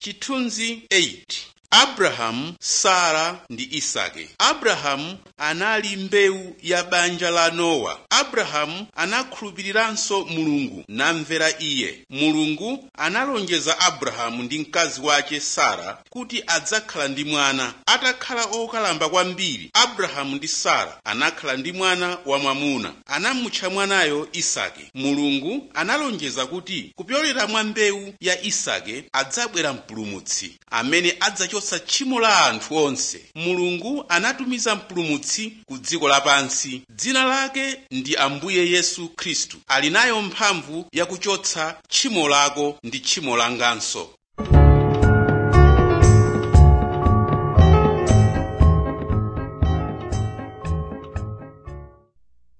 chithunzi 8 abrahamu sara ndi isake abrahamu anali mbewu ya banja la nowa abrahamu anakhulupiriranso mulungu namvera iye mulungu analonjeza abrahamu ndi mkazi wake sara kuti adzakhala ndi mwana atakhala okalamba kwambiri abrahamu ndi sara anakhala ndi mwana wamwamuna anamutcha mwanayo isake mulungu analonjeza kuti kupyolera mwa mbewu ya isake adzabwera mpulumutsi amene adzachotsa tchimo la anthu onse mulungu anatumiza mpulumutsi ku dziko lapansi dzina lake ndi ambuye yesu khristu ali nayo mphamvu yakuchotsa tchimo lako ndi tchimo langanso